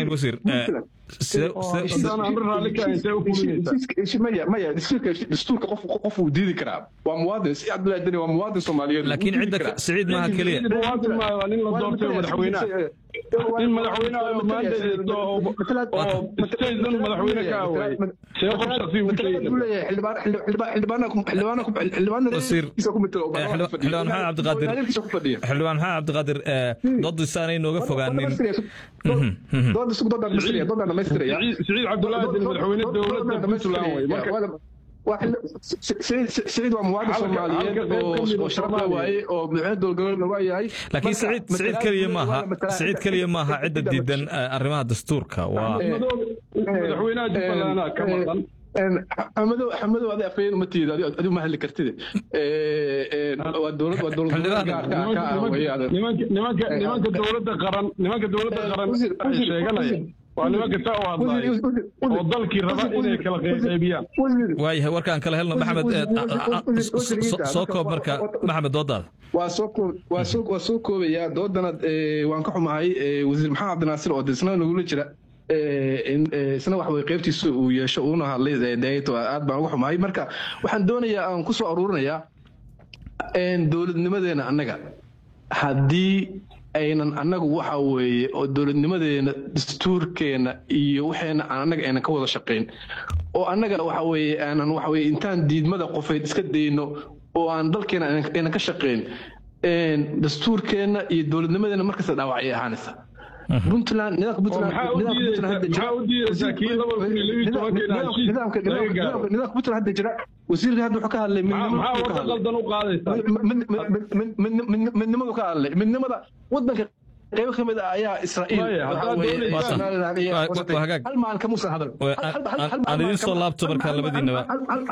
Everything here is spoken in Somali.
ahayn wasiir maya maya dastuurka qof qof uu diidi karaa waa muwaadin si cabdullahi deni waa muwaadin soomaaliyeed laakiin cidda siciid maaha keliya muwaadin maayo waa nin la doortay madaxweynaha in madaxweynaha oo maandeedo oo statedan madaxweyne ka away see qof shaqsi u xildhibaan maxamed cabdiqaadir xildhibaan maxamed cabdiqaadir doodisaanay nooga fogaanin siciid cabdullaahi den madaxweyne dowladda puntland wey marka سعيد ومواطن صوماليين وشرفنا واي ومدحوين دولقلنا واياي laakiin siciid siciid keliya maaha siciid keliya maaha cidda diidan arrimaha dastuurka waa madaxweynaha jubbaland ka maqan xamadow xamadow adi afayeen uma tiida adi ma hadli kartide waa dowlad waa dowlad nimanka nimanka nimanka dowladda qaran nimanka dowladda qaran sheeganaya waa nimanka saa u hadlaya oo dalkii raba inay kala qeybqeybiyaan waayahay warkaan kala helno maxamed soo koob marka maxamed doodaada waa soo koob waa soo waa soo koobayaa doodana waan ka xumahay wasiir maxamed cabdinaasir oo isna nagula jira isna wax way qaybtiisa uu yeesho uuna hadlay dayato aad baan uga xumahay marka waxaan doonayaa aan ku soo aruurinayaa dowladnimadeena annaga haddii aynan annagu waxa weeye oo dowladnimadeena dastuurkeena iyo waxeena aan annaga aynan ka wada shaqayn oo annaga waxa weeye aanan waxa weeye intaan diidmada qofayd iska dayno oo aan dalkeena aynan ka shaqayn dastuurkeena iyo dowladnimadeena markasta dhaawacay ahaanaysa puntland nidaamka puntland nidaamka puntland hadda jira wasiirka hadda wuxuu ka hadlay midnimadu ka hadlay midnimada wadanka qaybo ka mid ah ayaa israa'iil hal maalin kamuusan hadal aan idiin soo laabto markaa labadiinaba